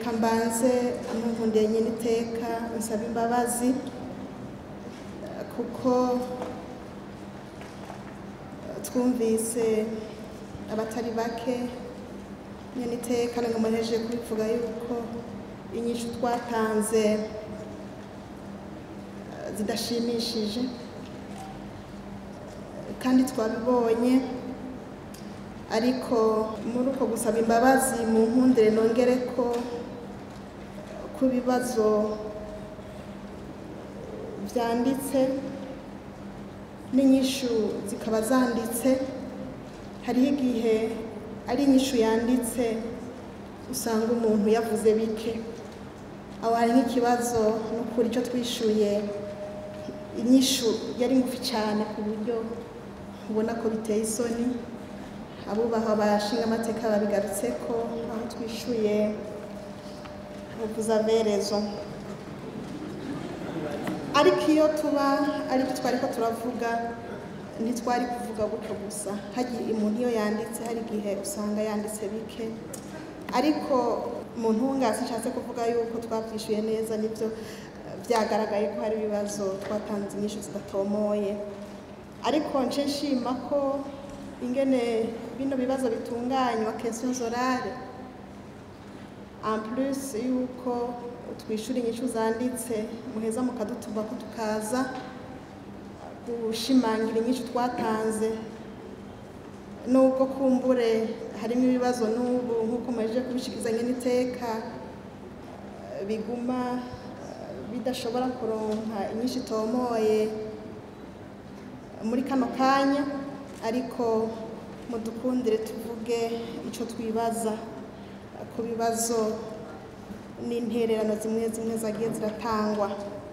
reka mbanze amuvundiye nyine iteka nsaba imbabazi kuko twumvise abatari bake nyine iteka ngo muhejeje kubivuga yuko inyishu twatanze zidashimishije kandi twabibonye ariko muri uko gusaba imbabazi mu nkundire nongere ko ku bibazo byanditse n'inyishu zikaba zanditse hariho igihe ari inyishu yanditse usanga umuntu yavuze bike aho hari nk'ikibazo n'ukuri icyo twishyuye inyishu yari ngufi cyane ku buryo ubona ko biteye isoni abubaha abashinga amateka babigarutse ko aho twishyuye uvuzaverezo ariko iyo tuba aribyo twari ko turavuga ntitwari kuvuga gutyo gusa hagiye umuntu iyo yanditse hari igihe usanga yanditse bike ariko mu ntungasi nshatse kuvuga yuko twabyishyuye neza nibyo byagaragaye ko hari ibibazo twatanze inyinshi zidatomoye ariko nce nshima ko ingene bino bibazo bitunganywa question orale en plus yuko twishyura inyishu zanditse muheza mukadutuma ko tukaza gushimangira inyinshi twatanze nubwo kumbure harimo ibibazo n'ubu nk'uko muhejeje kubishyikirizanya n'iteka biguma bidashobora kuronka inyinshi itomoye muri kano kanya ariko mudukundire tuvuge icyo twibaza ku bibazo n'intererano zimwe zimwe zagiye ziratangwa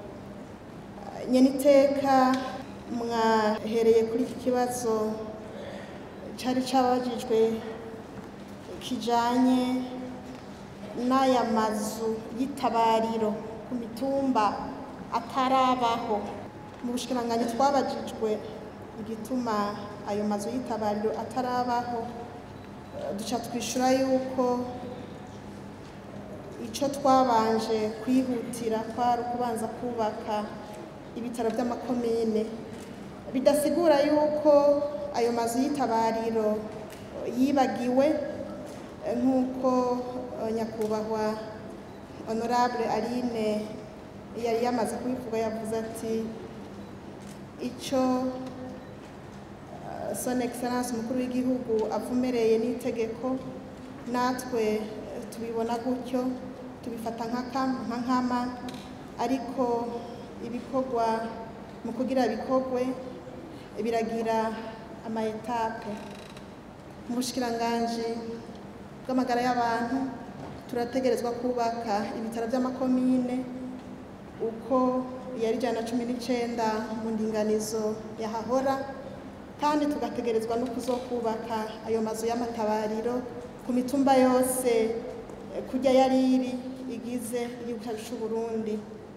nyeniteka mwahereye kuri iki kibazo cyari cyabajijwe kijanye n'aya mazu y'itabariro ku mitumba atarabaho mu bushikiranganji twabajijwe igituma ayo mazu y'itabariro atarabaho duca twishura yuko icyo twabanje kwihutira kwari ukubanza kubaka ibitaro by'amakomine bidasigura yuko ayo mazu y'itabariro yibagiwe nk'uko nyakubahwa honorable aline yari yamaze kubivuga yavuze ati icyo son excellence umukuru w'igihugu avumereye n'itegeko natwe tubibona gutyo tubifata nka nkama ariko ibikorwa mu kugira bikorwe biragira ama etape mu bushikiranganji bw'amagara y'abantu turategerezwa kubaka ibitaro by'amakomine uko yari ijana na cumi n'icyenda mu ndinganizo yahahora kandi tugategerezwa no kuzokubaka ayo mazu y'amatabariro ku mitumba yose kujya yari iri igize igihugu cyacu cy'u Burundi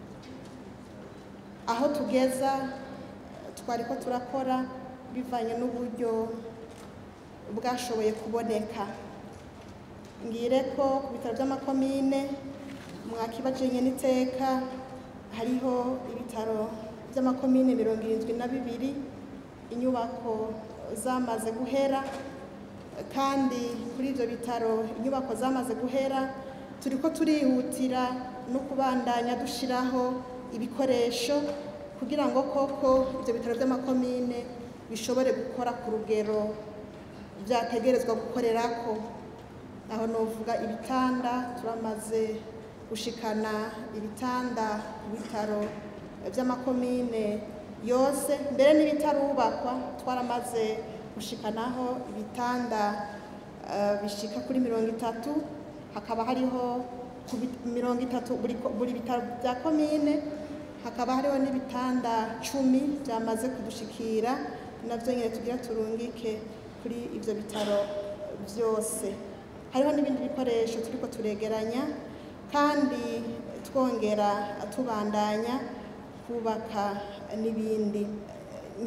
aho tugeza twari ko turakora bivanye n'uburyo bwashoboye kuboneka ngire ko ku bitaro by'amakomine mwakibajenye n'iteka hariho ibitaro by'amakomine mirongo irindwi na bibiri inyubako zamaze guhera kandi kuri ibyo bitaro inyubako zamaze guhera turi ko turihutira no kubandanya dushyiraho ibikoresho kugira ngo koko ibyo bitaro by'amakomine bishobore gukora ku rugero byategerezwa gukorera ko aho novuga ibitanda turamaze gushikana ibitanda ku bitaro by'amakomine yose mbere n'ibitarubakwa twaramaze gushikanaho ibitanda bishika kuri mirongo itatu hakaba hariho mirongo itatu buri bitaro bya komine hakaba hariho n'ibitanda cumi byamaze kudushikira nabyo nyine tugira turungike kuri ibyo bitaro byose hariho n'ibindi bikoresho turi ko turegeranya kandi twongera tubandanya kubaka n'ibindi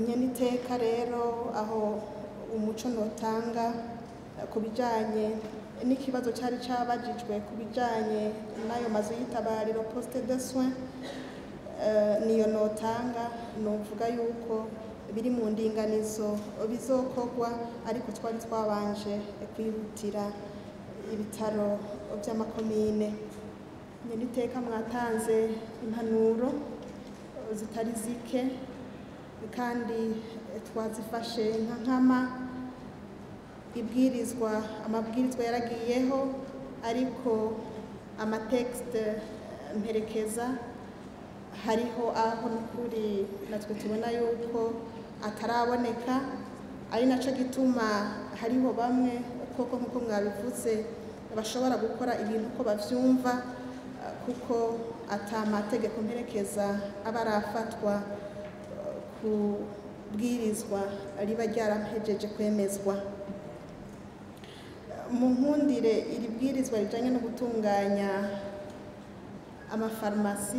nyeniteka rero aho umuco notanga ku bijyanye n'ikibazo cyari cyabajijwe ku bijyanye n'ayo mazu y'itabariro poste de soins eh, niyo notanga novuga yuko biri mu ndinganizo bizokorwa ariko twari twabanje kwihutira ibitaro by'amakomine nyeniteka mwatanze impanuro zitari zike kandi twazifashe nka nkama ibwirizwa amabwirizwa yaragiyeho ariko amatekisite mperekeza hariho aho n'ukuri natwe tubona yuko ataraboneka ari nacyo gituma hariho bamwe koko nk'uko mwabivuze bashobora gukora ibintu uko babyumva eh, kuko atamategeko mperekeza aba arafatwa eh, ku bwirizwa riba ryarahejeje kwemezwa mu nkundire iri bwirizwa rijyanye no gutunganya amafarumasi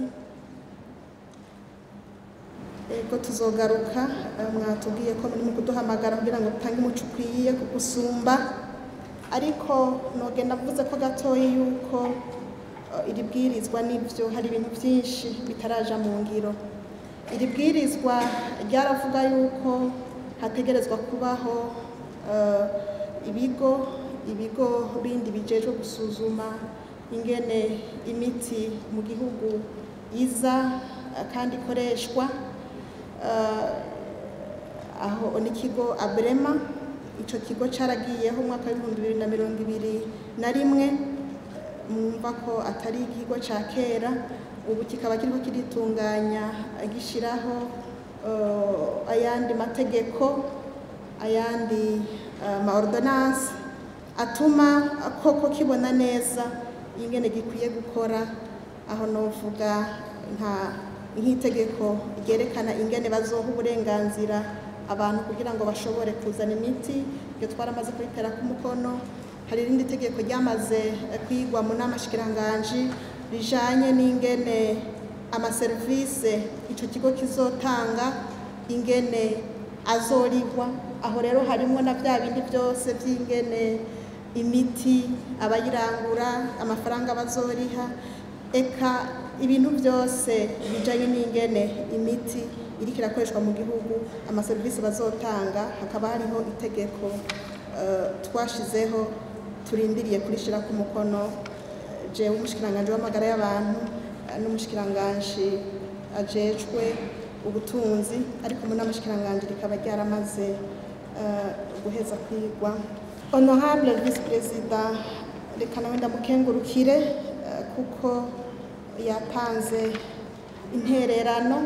ego tuzogaruka eh, mwatubwiye ko muri mu kuduhamagara kugira ngo dutange umuco ukwiye ku gusumba ariko nogenda mvuze ko gatoya yuko eh, iri bwirizwa nibyo hari ibintu byinshi bitaraja mu ngiro iri bwirizwa ryaravuga yuko hategerezwa kubaho eh, ibigo ibigo bindi bijejwe gusuzuma ingene imiti mu gihugu iza eh, kandi ikoreshwa Eh, aho n'ikigo abrema icyo kigo cyaragiyeho umwaka w'ibihumbi bibiri na mirongo ibiri na rimwe mwumva ko atari ikigo cya kera ubu kikaba kirimo kiritunganya gishyiraho eh, ayandi mategeko ayandi eh, ma ordonnance atuma koko kibona neza ingene gikwiye gukora aho novuga nka nk'itegeko ryerekana ingene bazoha uburenganzira abantu kugira ngo bashobore kuzana imiti iryo twaramaze kuritera ku mukono hari irindi tegeko ryamaze eh, kwigwa mu nama shikiranganji rijanye n'ingene amaserivise ico kigo kizotanga ingene azorigwa aho rero harimwo na bya bindi byose by'ingene imiti abayirangura amafaranga bazoriha eka ibintu byose bijanye n'ingene imiti iriko irakoreshwa mu gihugu amaserivisi bazotanga hakaba hariho itegeko eh, twashizeho turindiriye kurishira ku mukono eh, jewe umushikiranganji w'amagara y'abantu eh, n'umushikiranganji ajejwe ubutunzi ariko mu n'amashikiranganji rikaba ryaramaze eh, guheza kwigwa honorable vice perezida reka nawe ndamukengurukire eh, kuko yatanze intererano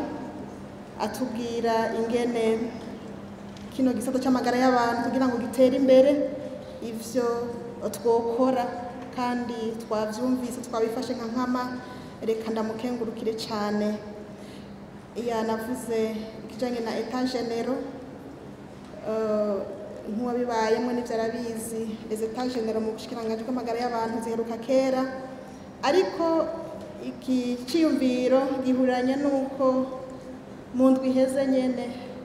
atubwira ingene kino gisata cy'amagara y'abantu kugira ngo gitere imbere ivyo twokora kandi twavyumvise twabifashe nka nkama reka ndamukengurukire cyane yanavuze ikijanye na etat genero nk'uwabibayemwo n'ivyo arabizi les etats genero mu bushikiranganji bw'amagara y'abantu ziheruka kera ariko iki ciyumviro gihuriranye n'uko mu ndwi iheze nyene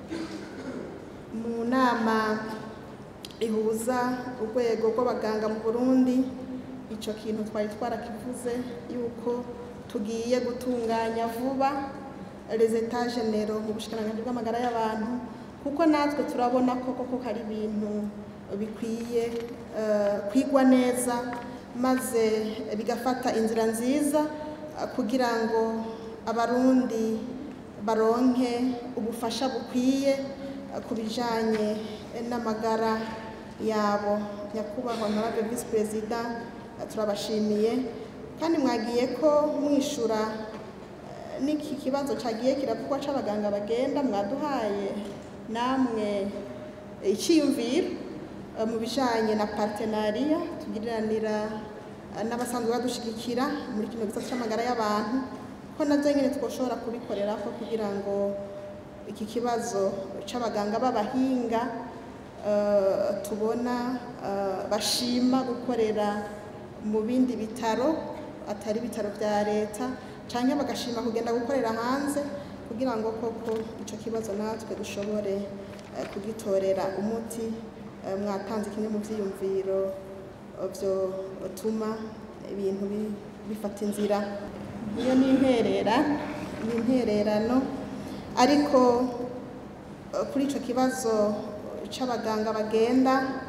mu nama ihuza urwego rw'abaganga mu burundi ico kintu twari twarakivuze yuko tugiye gutunganya vuba les etats généraux mu bushikiranganji bw'amagara y'abantu kuko natwe turabona ko koko hari ibintu bikwiye eh, kwigwa neza maze bigafata inzira nziza eh, kugira ngo abarundi baronke ubufasha bukwiye eh, ku bijanye n'amagara yabo nyakubahwa honorable vice perezida eh, turabashimiye kandi mwagiye ko mwishura eh, n'iki kibazo cagiye kiravugwa c'abaganga bagenda mwaduhaye namwe iciyumviro eh, mu bijanye na partenariat tugiriranira eh, n'abasanzwe badushigikira muri kino gisata c'amagara y'abantu ko navyo nyene twoshobora kubikorerako kugira ngo iki kibazo c'abaganga b'abahinga eh, tubona eh, bashima gukorera mu bindi bitaro atari ibitaro vya leta canke bagashima kugenda gukorera hanze kugira ngo koko ico kibazo natwe dushobore eh, kugitorera umuti Eh, mwatanze kimwe mu vyiyumviro vyotuma ibintu bi- bifata inzira iyo ni interera ni intererano ariko eh, kuri ico kibazo c'abaganga bagenda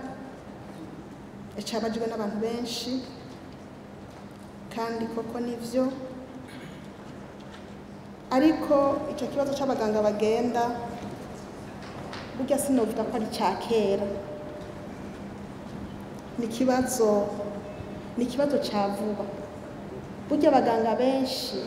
cabajwe n'abantu benshi kandi koko nivyo ariko ico kibazo c'abaganga bagenda burya sinovuga ko ari ca kera ni ikibazo ni ikibazo ca vuba burya abaganga benshi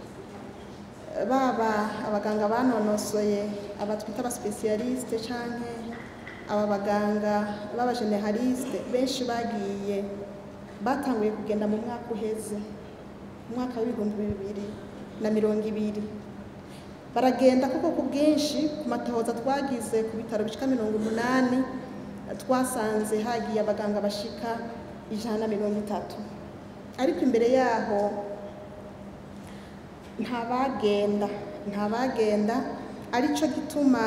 baba abaganga banonosoye aba twita abasipesiyalisite canke aba baganga b'abajeneraliste benshi bagiye batanguye kugenda mu mwaka uheze mu mwaka w'ibihumbi bibiri na mirongo ibiri baragenda kuko ku bwinshi ku matohoza twagize ku bitaro bishika mirongo umunani twasanze hagiye abaganga bashika ijana na mirongo itatu ariko imbere yaho nta bagenda nta bagenda arico gituma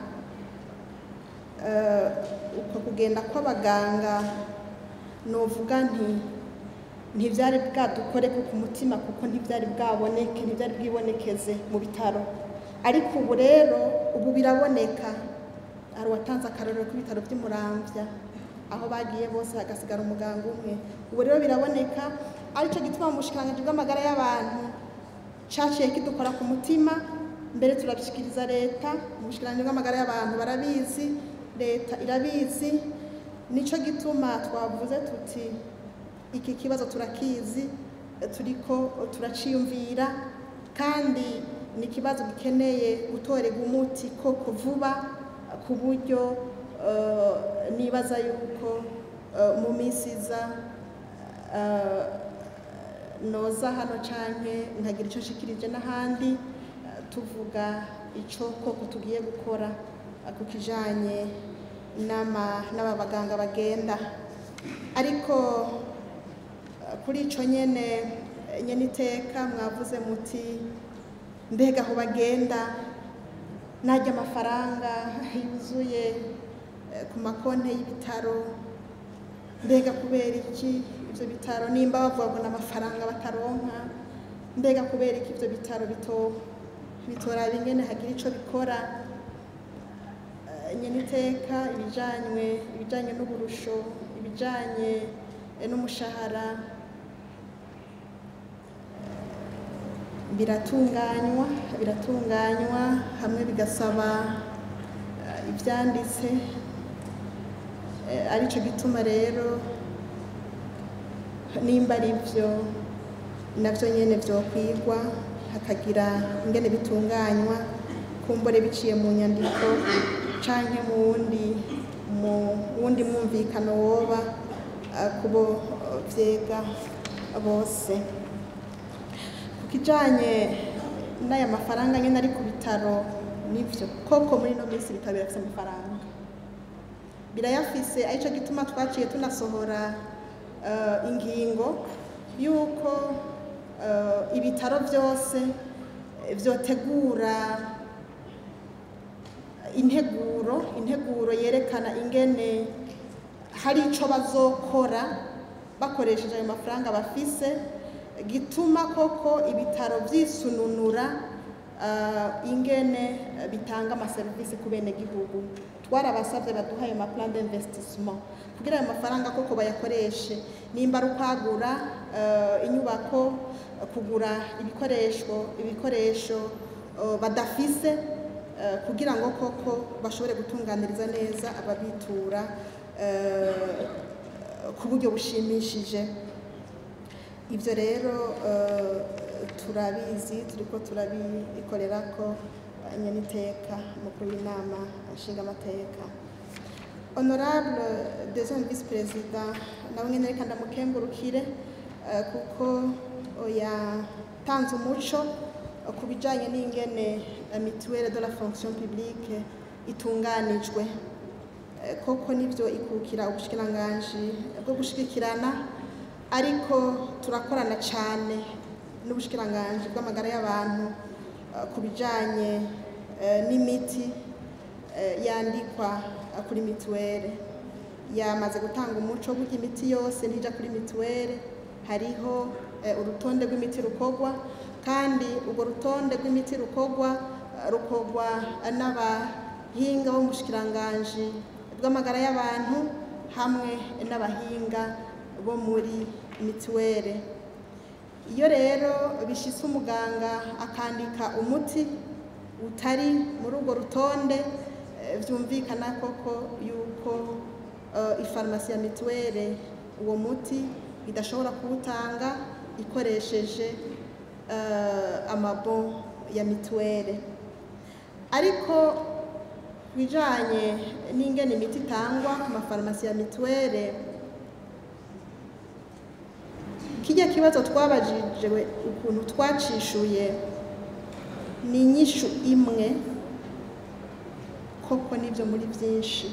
eh, uko kugenda kw'abaganga novuga nti ntivyari bwadukore ku mutima kuko ntivyari bwaboneke ntivyari bwibonekeze mu bitaro ariko ubu rero ubu biraboneka hari uwatanze akarorero k'ibitaro vy'umuramvya aho bagiye bose hagasigara umuganga umwe ubu rero biraboneka arico gituma mu bushikiranganji bw'amagara y'abantu caciye kidukora ku mutima mbere turabishikiriza leta mu bushikiranganji bw'amagara y'abantu barabizi leta irabizi nico gituma twavuze tuti iki kibazo turakizi turiko turaciyumvira kandi ni ikibazo gikeneye gutorerwa umuti koko vuba ku buryo eh, nibaza yuko eh, mu minsi iza eh, noza hano canke nkagira ico nshikirije n'ahandi eh, tuvuga ico koko tugiye gukora eh, ku kijanye n'ama- n'aba baganga bagenda ariko eh, kuri ico nyene eh, nyene iteka mwavuze muti mbega aho bagenda najya amafaranga yuzuye eh, ku makonti y'ibitaro mbega kubera iki ivyo bitaro nimba bavuga ngo n'amafaranga bataronka mbega kubera iki ivyo bitaro bito bitoraba ingene hagira ico bikora Eh, nyene iteka ibijanywe ibijanye n'uburusho ibijanye eh, n'umushahara biratunganywa biratunganywa hamwe bigasaba eh, ivyanditse Eh, arico gituma rero nimba ari byo navyo nyene vyokwigwa hakagira ingene bitunganywa kumbure biciye mu nyandiko canke mu wundi mu wundi mwumvikano woba eh, kubo eh, vyega bose ku kijanye n'aya mafaranga nyene ari ku bitaro nivyo koko muri ino minsi ibitaro birafise amafaranga birayafise arico gituma twaciye tunasohora eh, ingingo yuko eh, ibitaro vyose eh, vyotegura integuro integuro yerekana ingene hari ico bazokora bakoresheje ayo mafaranga bafise gituma koko ibitaro vyisununura uh, ingene eh, bitanga amaserivisi ku bene gihugu twarabasavye baduha ayo maplan d'investissement kugira ayo mafaranga koko bayakoreshe nimba ari ukwagura eh, inyubako eh, kugura ibikoresho ibikoresho eh, badafise eh, kugira ngo koko bashobore gutunganiriza neza ababitura eh, ku buryo bushimishije ibyo rero eh, turabizi turiko turabikorerako eh, nyeniteka mukuru w'inama nshingamateka honorable deuxième vice président nawe nyene reka ndamukengurukire eh, kuko yatanze umuco eh, ku bijanye n'ingene la mutuelle de la fonction publique itunganijwe Eh, koko nivyo ikukira ubushikiranganji bwo gushigikirana ariko turakorana cyane n'ubushikiranganji bw'amagara y'abantu eh, ku bijanye eh, n'imiti eh, yandikwa eh, kuri mituwere yamaze gutanga umuco w'uko imiti yose ntijya kuri mituweli hariho urutonde rw'imiti rukorwa kandi urwo rutonde rw'imiti rukorwa rukorwa n'abahinga bo mu bushikiranganji bw'amagara y'abantu hamwe n'abahinga bo muri mituweli iyo rero bishyitse umuganga akandika umuti utari muri urwo rutonde byumvikana koko yuko ifarumasi ya mituweli uwo muti idashobora kuwutanga ikoresheje amabo ya mituweli ariko ku bijyanye n'ingene imiti itangwa ku mafarumasi ya mituweli kijya kibazo twabajijwe ukuntu twacishuye ni inyishu imwe koko n'ibyo muri byinshi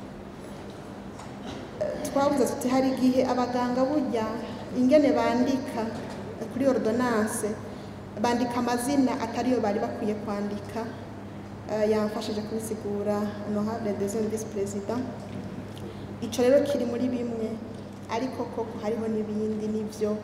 twabuze tuti hari igihe abaganga burya ingene bandika kuri ordonance bandika amazina atariyo bari bakwiye kwandika yamfashije kubisigura honorable deuxième vice président ico rero kiri muri bimwe ariko koko hariho n'ibindi nivyo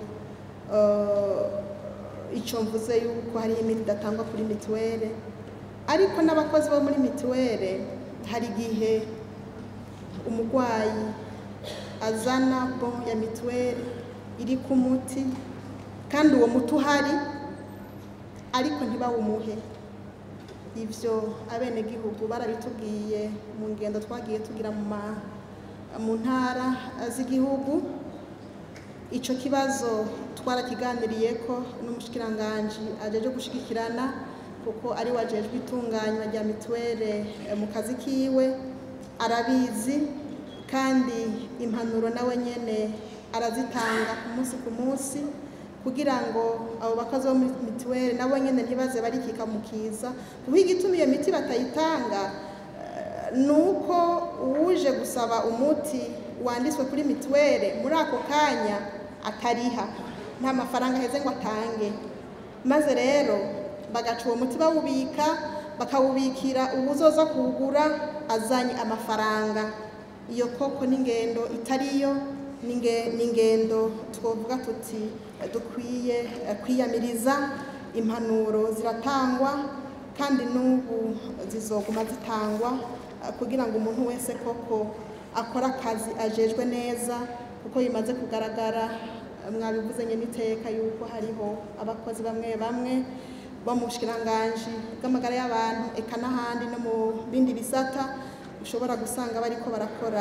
ico mvuze yuko hariho imiti idatangwa kuri mituweli ariko n'abakozi bo muri mituweli hari igihe umurwayi azana bon ya mituweli iri ku muti kandi uwo muti uhari ariko ntibawumuhe ivyo abenegihugu barabitubwiye mu ngendo twagiye tugira mu ntara z'igihugu ico kibazo twarakiganiriyeko n'umushikiranganji ajeje gushigikirana kuko ari wajejwe itunganywa rya mituweli mu kazi kiwe arabizi kandi impanuro nawe nyene arazitanga ku munsi ku munsi kugira ngo abo bakozi bo muri mituweli nabo nyene ntibaze barikika mu kiza kuko igituma iyo miti batayitanga ni uko uwuje gusaba umuti wanditswe kuri mituweli muri ako kanya atariha nta mafaranga aheze ngo atange maze rero bagaca uwo muti bawubika bakawubikira uwuzoza kuwugura azanye amafaranga iyo koko n'ingendo itariyo n'ingendo twavuga tuti dukwiye kwiyamiriza impanuro ziratangwa kandi n'ubu zizoguma zitangwa kugira ngo umuntu wese koko akore akazi ajejwe neza kuko bimaze kugaragara mwabivuze nyine iteka yuko hariho abakozi bamwe bamwe bo mu bushikiranganji bw'amagara y'abantu eka n'ahandi no mu bindi bisata ushobora gusanga bariko barakora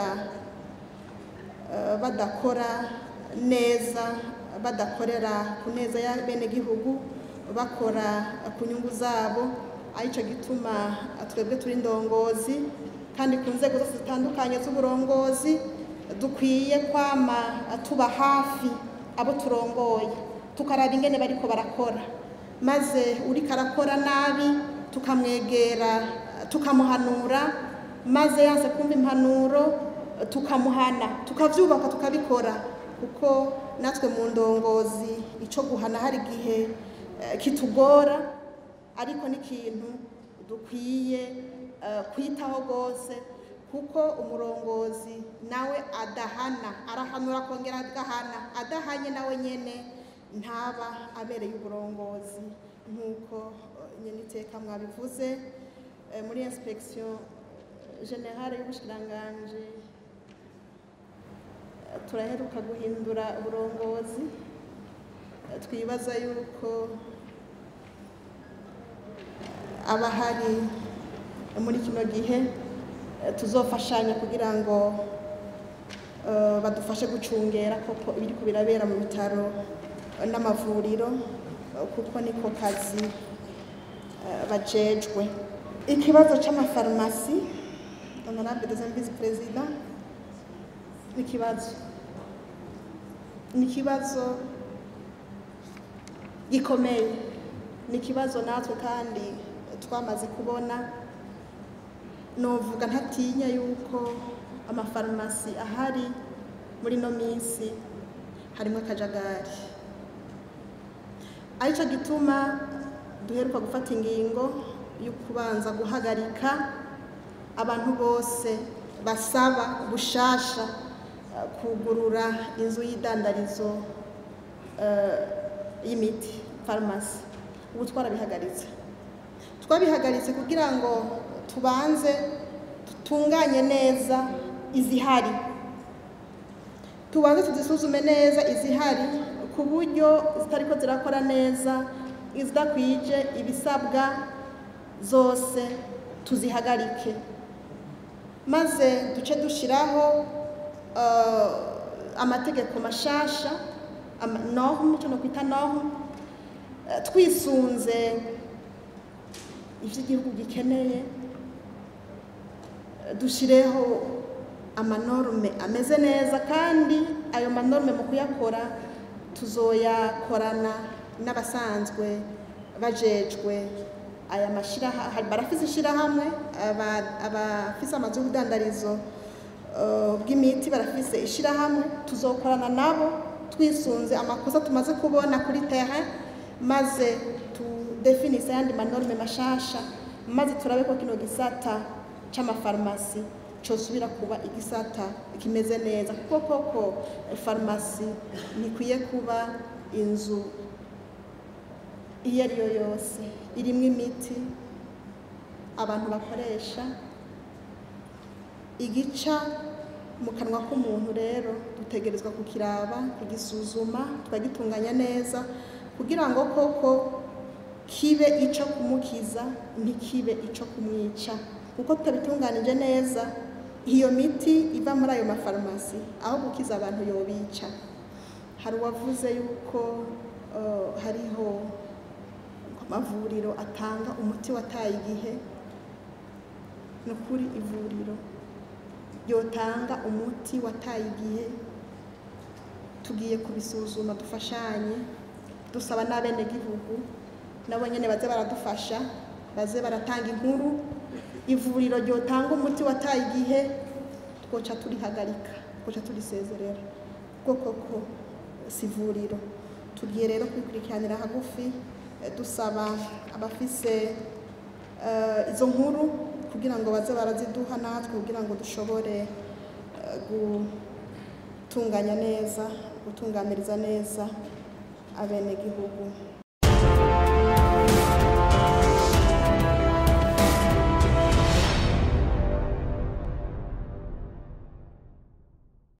badakora neza badakorera ku neza y'abenegihugu bakora ku nyungu zabo aricyo gituma twebwe turi indongozi kandi ku nzego zose zitandukanye z'uburongozi dukwiye kwama tuba hafi abo turongoye tukaraba ingene bariko barakora maze uriko arakora nabi tukamwegera tukamuhanura maze yanse kumva impanuro tukamuhana tukavyubaka tukabikora kuko natwe mu ndongozi ico guhana hari igihe kitugora ariko n'ikintu dukwiye kwitaho rwose kuko umurongozi nawe adahana arahanura akongera agahana adahanye nawe nyene ntaba abereye uburongozi nk'uko nyene iteka mwabivuze muri inspection generale y'ubushikiranganji turaheruka guhindura uburongozi twibaza yuko abahari muri kino gihe tuzofashanya kugira ngo badufashe gucungera koko ibiri ku birabera mu bitaro n'amavuriro kuko niko kazi bajejwe ikibazo c'amafarumasi honorable deuxième vice président ni ikibazo ni ikibazo gikomeye ni ikibazo natwe kandi twamaze kubona novuga ntatinya yuko amafarumasi ahari muri ino minsi harimo akajagari aricyo gituma duheruka gufata ingingo yo kubanza guhagarika abantu bose basaba bushasha eh, kugurura inzu y'idandarizo eh, y'imiti farumasi ubu twarabihagaritse twabihagaritse kugira ngo tubanze tutunganye neza izihari tubanze tuzisuzume neza izihari ku buryo zitariko zirakora neza izidakwije ibisabwa zose tuzihagarike maze duce dushiraho eh, amategeko mashasha ama- norme icyo nokwita norme eh, twisunze ivyo igihugu gikeneye dushireho amanorme ameze neza kandi ayo manorme mu kuyakora tuzoyakorana n'abasanzwe bajejwe aya mashirahamwe barafise ishirahamwe aba- abafise amazu y'ubudandarizo eh, bw'imiti barafise ishirahamwe tuzokorana nabo twisunze amakosa tumaze kubona kuri terrain maze tudefinise ayandi manorme mashasha maze turabe ko kino gisata c'amafarumasi cosubira kuba igisata kimeze neza kuko koko farumasi ntikwiye kuba inzu iyo ari yo yose irimwo imiti abantu bakoresha igica mu kanwa k'umuntu rero dutegerezwa kukiraba kugisuzuma tukagitunganya neza kugira ngo koko kibe ico kumukiza ntikibe ico kumwica kuko tutabitunganije neza iyo miti iva muri ayo mafarumasi aho gukiza abantu yobica hari uwavuze yuko eh, hariho amavuriro atanga umuti wataye igihe ni ukuri ivuriro ryotanga umuti wataye igihe tugiye kubisuzuma dufashanye dusaba n'abenegihugu nabo nyene baze baradufasha baze baratanga inkuru ivuriro ryotanga umuti wataye igihe twoca turihagarika twoca turisezerera kuko koko si ivuriro tugiye rero kwikurikiranira hagufi eh, dusaba abafise eh, izo nkuru kugira ngo baze baraziduha natwe kugira ngo dushobore eh, gutunganya neza gutunganiriza neza abenegihugu